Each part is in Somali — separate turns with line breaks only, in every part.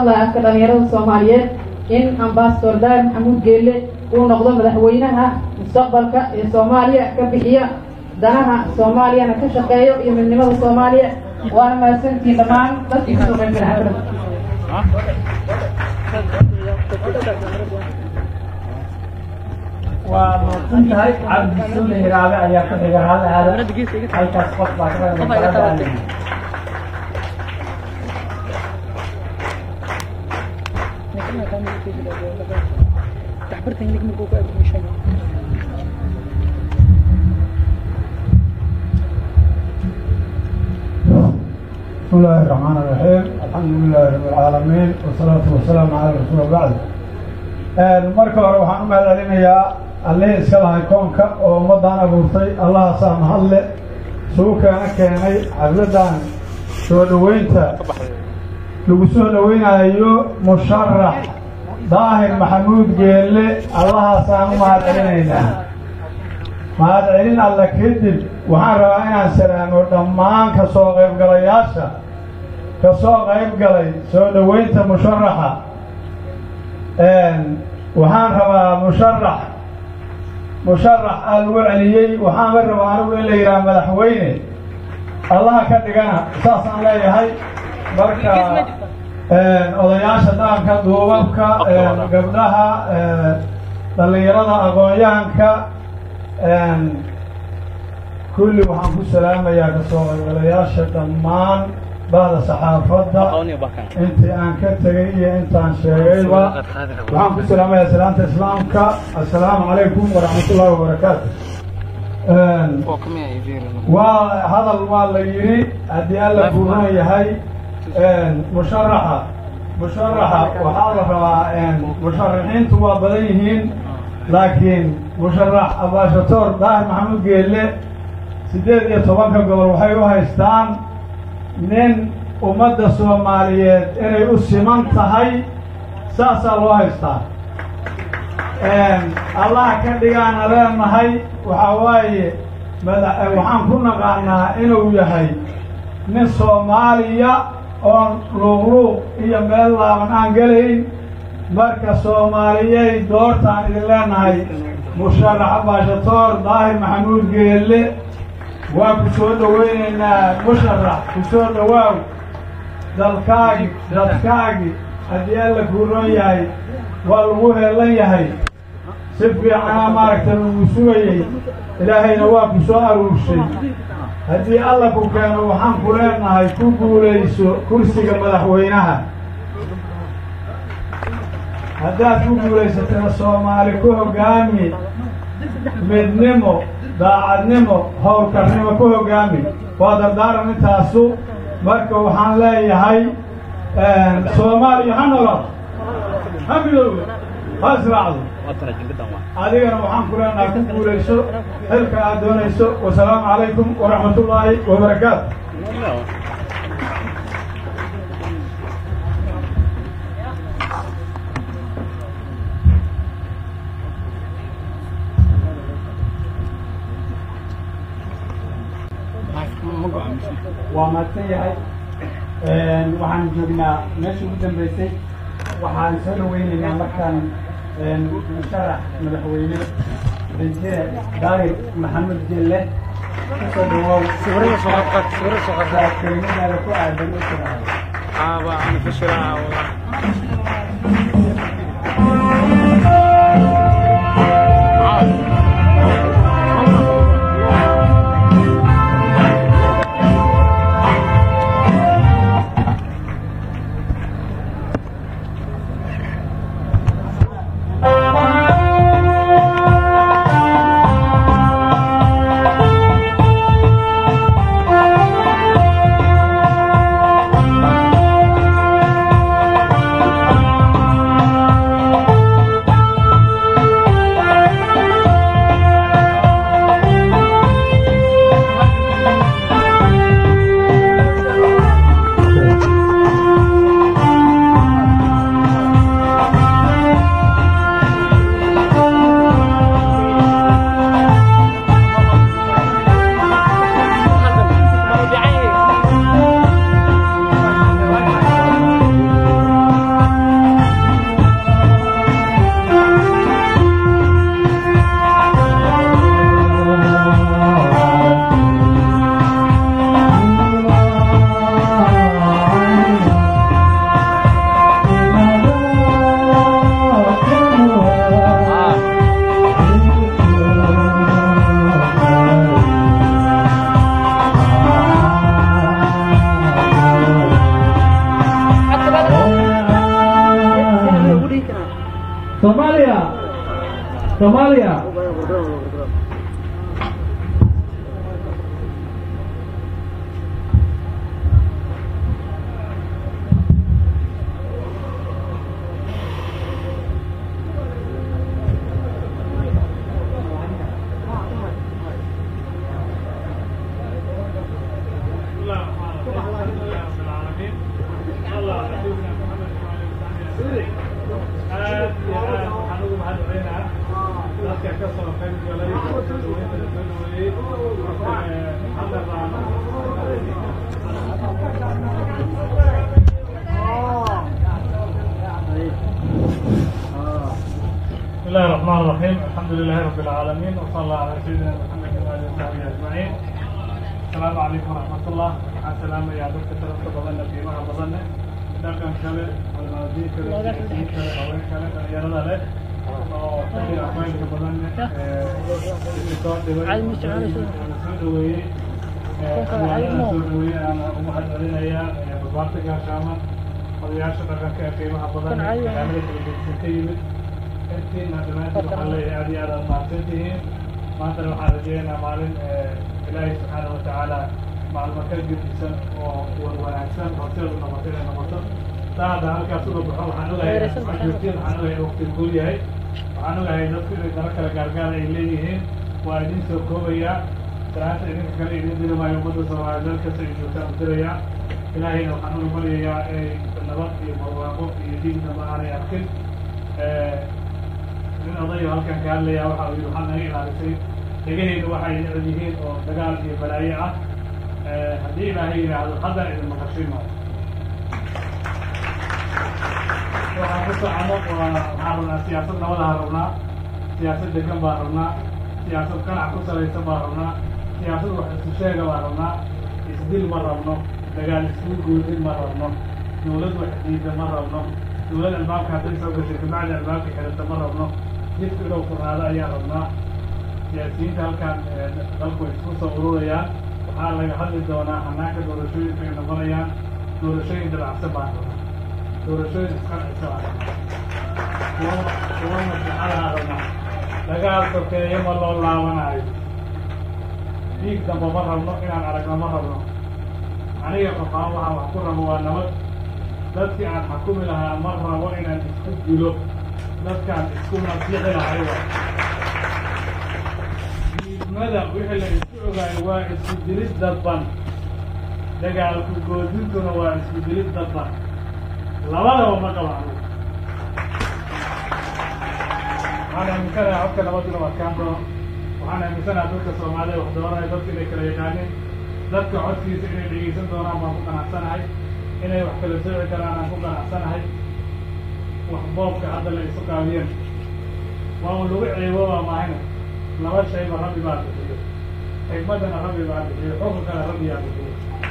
hadlaya afka dhalinyarada soomaaliyeed in ambasador daahir maxamuud geelle uu noqdo madaxweynaha mustaqbalka ee soomaaliya ka bixiya danaha soomaaliyana ka shaqeeyo iyo midnimada soomaaliya waana mahadsantiin dhammaan dadkii kasoo qayb gala xafladda
waa mahadsan tahay cabdi suule hiraabe ayaa ku xiga hal aada halkaas qof baa ka qeyb
بسم الله الرحمن الرحيم الحمد لله رب العالمين والصلاة والسلام على رسول الله بعد marka hore waxaan u mahadcelinayaa allihii iska lahay koonka oo ummaddan abuurtay allahaasaa mahadle isugu keena keenay xafladdan soo dhoweynta lagu soo dhoweynayo musharax daahir maxamuud geelle allahaasaan u mahadcelinaynaa mahadcelin alle kadib waxaan rabaa inaan salaamo dhammaan ka soo qaybgalayaasha ka soo qayb galay soo dhoweynta musharaxa waxaan rabaa musharax musharax aa lagu celiyey waxaanba rabaa anigu in la yidhaha madaxweyne allaha ka dhigana saasaan leeyahay marka odayaasha dhaqanka duubabka gabdhaha dhallinyarada aqoon-yahanka kulli waxaan ku salaamayaa kasoo qaybgalayaasha dhammaan bahda saxaafadda intii aan ka tegay iyo intaan sheegayba waxaan ku salaamayaa salaanta islaamka assalaamu calaykum waraxmatullahi wabarakaatu waa hadal waa la yidhi haddii alla buuran yahay musharaxa musharaxa waxaa la rabaa musharaxiintu waa badan yihiin laakiin musharax abaashatoor daahir maxamuud geelle siddeed iyo tobanka gobol waxay u haystaan nin ummadda soomaaliyeed inay u siman tahay saasaa loo haystaa allaha ka dhigaana leenahay waxaa waaye mada waxaan ku naqaanaa inuu yahay nin soomaaliya oon luuqluuq iyo meel laaban aan gelayn marka soomaaliyey doortaan idin leenahay musharax abaashatoor daahir maxamuud geelle waa ku soo dhoweynaynaa musharax ku soo dhowaaw dalkaagi dadkaagi haddii alla kuuroon yahay waa lagu heelan yahay si fiicanaa maaragtay lagu sugayey ilaahayna waa ku soo aruurshay haddii alla ku keeno waxaan ku leenahay ku guulayso kursiga madaxweynaha haddaad ku guulaysatana soomaali ku hoggaami midnimo daacadnimo howlkarnimo ku hoggaami waa dardaaran intaasu marka waxaan leeyahay soomaaliya ha nolol ha midoobe ha israacdo adigana waxaan ku leenahay ku guulayso xilka aad doonayso wasalaamu calaykum waraxmatullaahi wabarakaatu
waa mahadsan yahay waxaan joognaa meesha ugu dambeysay waxaan soo dhaweynaynaa markaan musharax madaxweyne danjire daahir maxamed jelle kusoo dhawoow kelimadaada ku aadan u tiraahdo
Thank soomaaliya
بسم الله الرحمن الرحيم الحمد لله رب العالمين وصلى الله على سيدنا محمد وآله وصحبه أجمعين السلام عليكم ورحمة الله waxaan salaamayaa dadka tarafta badanna qiimaha badanne dhaqan kale almaadiin kale siyaasiyiin kale haween kale dhalinyarada leh oo xilli aqoonka badanne ee soo dhibay soo dhaweeyey soo dhaweeyey aan u mahad celinayaa barbaarta gaashaaman odayaasha dhaqanka ee qiimaha badan magaalada kala gedsan ka yimid intiina dhammaantiin waxaan leeyahay aad iyo aad aad mahadsan tihiin maantana waxaan rajeynayaa maalin ilaahay subxaana watacaala maalmo ka gedisan oo wan wanaagsan horteedu noqoto inay noqoto taa hadda halkaas uga baxo waxaan ogahay joogtiin waxaan ogahay waqti guul yahay waxaan ogahay dadku inay daro kale gaargaar ay leeyihiin waa idin soo koobayaa salaanta idinka kale idin diri maayo ummadda soomaaliya meel kasta ay joogtaan u dirayaa ilaahayna waxaan uga baryayaa inay nabad iyo barwaaqo iyo diigna ma aanay arkin nin odayo halkan ka hadlayaa waxa uu yidhi waxaad naga ilaalisay dhegaheyda waxay neceb yihiin oo dagaal iyo balaayo ah haddii ilaahay yidhaahdo haddan idin maqashin maayo waxaan ku socono waa waxaan rabnaa siyaasad nabadaha rabnaa siyaasad degan baan rabnaa siyaasad qanac ku salaysan baan rabnaa siyaasad wax isu sheega baan rabnaa isdil ma rabno dagaal isku guudin ma rabno dawlad wax diida ma rabno dawlad albaabka hadday soo gashay kabacdi albaabka xirata ma rabno jidku inuu furnaado ayaan rabnaa siyaasiyiinta halkan dalku way isku soo ururayaan waxaa laga hadli doonaa hanaanka doorashooyinka ay noqonayaan doorashooyin dabacsan baan rabnaa doorashooyin isqancisa baan rabnaa kuwa kuwa maslaxadaha rabnaa dagaal sokeeye ma loo laabanayo dhiig damba ma rabno inaan aragno ma rabno aniga qofaan waxaan wax ku rabo waa nabad dadkii aan xakumi lahaa ma rabo inaan isku dilo dadkaan isku nasiixi lahay wa diidmada wixii la isku ogaayo waa isku dilid dadban dagaalku goodintuna waa isku dilid dadban labadaba ma qaba anugu waxaan aaminsanaha codka nabaduna waa kaan doono waxaan aaminsanaha dadka soomaalida wax dooranaya dadka inay kala yaqaanin dadka codkiisa inay dhegeysan doonaan baan ku qanacsanahay inay wax kala sooci karaan aan ku qanacsanahay wax boobka hadda la isu qaabiyeen waa un lagu ceebo waa maahina laba shayba rabbi baa bixiyo xigmadana rabbi baa bixiyo xukunkana rabbi yaa bixiyo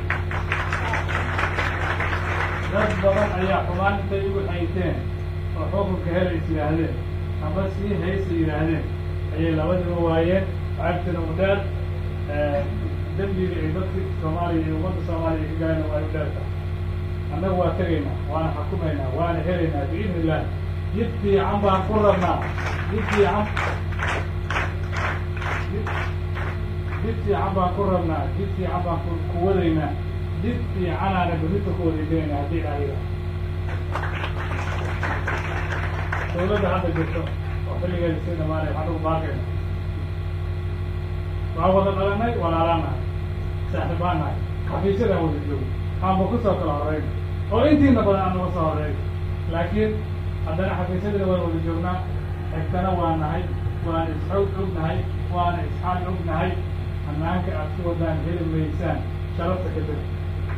dad badan ayaa xumaan intay ugu xaynteen oo xukunka hela is yidhaahdeen amba sii haysa yidhaahdeen ayay labadiba waayeen cagtina u dheer dembiga ay dadki soomaaliya iyo ummadda soomaaliya ka gaayna waa u dheerta annagu waa tegaynaa waana xukumaynaa waana helaynaa biidni illah jid fiican baan ku rabnaa jid fiican jid fiican baan ku rabnaa jid fiican baan ku ku wadaynaa jid fiicanaana berrito ku wareegeynaa haddii ilaahayda dawladda hadda jirto oo xilligeeda sii dhamaanay waxaan ugu baaqayna waa wada dhalanay walaalaanahay saaxiibaanahay xafiisyadaan wada joogo aanba ku soo kala horeyn oo intiina badan aan naga soo horeyn laakiin haddana xafiisyadina waan wada joognaa xigtana waa nahay waana isxoog ognahay waana isxaal ognahay hanaanka aad ku wadaan heli maysaan sharafta ka deg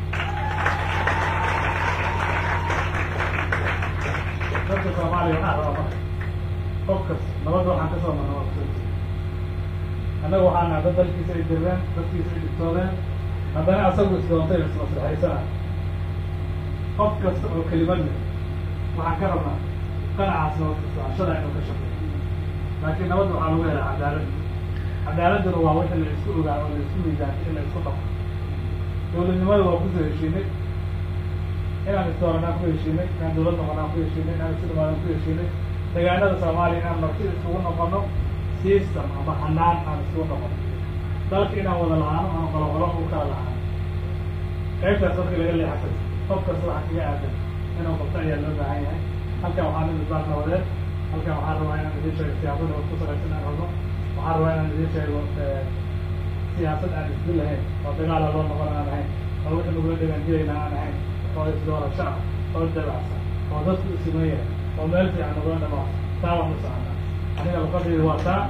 dadka soomaaliya waxaa rabaa marka qof kas nabadda waxaan ka soo marna waa annaga waxaa nahay dad dalkiisa ay dirreen dadkiisa ay dhibtoodeen haddana asagu isdoontay ismaslaxaysana qof kasta oo kelimad leh waxaan ka rabnaa qanacaas nabadkasoashada inuu ka shaqeeyo laakiin nabadda waxaa lagu helaa cadaalad cadaaladduna waa wixii la isku ogaa oo la isku miisaantay in la isku dhaqo dawladnimada waa kusoo heshiinay inaan isdooranaan ku heshiinay inaan dawlad noqonaan ku heshiinay inaan isu dhamaadaan ku heshiinay deegaanada soomaaliya inaan marti isugu noqono system ama hanaan aan isku noqon dalka inaan wada lahaano aan qolo qolo u kala lahaano qaybtaas markii laga leexatay qof kasta waxa kaga aadan inuu qabto ayaa loo baahan yahay halkan waxaa mid isbaar nabadeed halkan waxaan rabaa inaan idiin sheego siyaasada ku salaysan aan rabno waxaan rabaa inaan idiin sheego siyaasad aan isdil lahayn oo dagaala loo noqon aan ahayn oo wixii nagula dhagaanjilayna aan ahayn oo isdoorasho ah oo dabacsan oo dadku isiman yahay oo meel fiican nagula dhamaa taa waan u soconaa aniga luqadaydu waa taa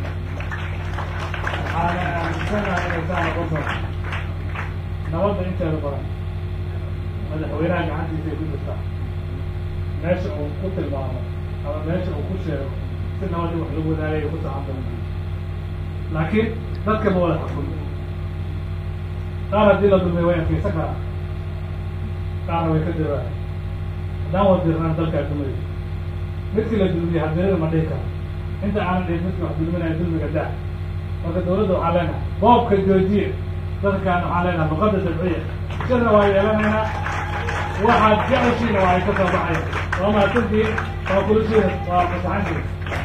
waxaana aaminsanahay inay saa noqon doonto nabadda inteeda badan madaxweynaha gacantiisa ay ku jirtaa meesha uu ku tilmaamo ama meesha uu ku sheego si nabadii wax lagu wadaagaya ku socon doonta laakiin dadka ma wada xukumi qaar haddii la dulmiyo way adkaysan karaa qaarna way ka dawaa haddaan wada dirnaan dalkaa dumayo midkii la dulmiye hadirada ma dhihi karo inta aanan dhihin midki wax dulminaya dulmiga daa marka dawladda waxaa leenahay boobka joojiya dadkaan waxaan leenahay luqadda dabciya shirna waa yeelanaynaa waxaad jeceshiina waa ay ka soo baxaya waa mahadsantihiin waa kulishiina waa fasaxantihiin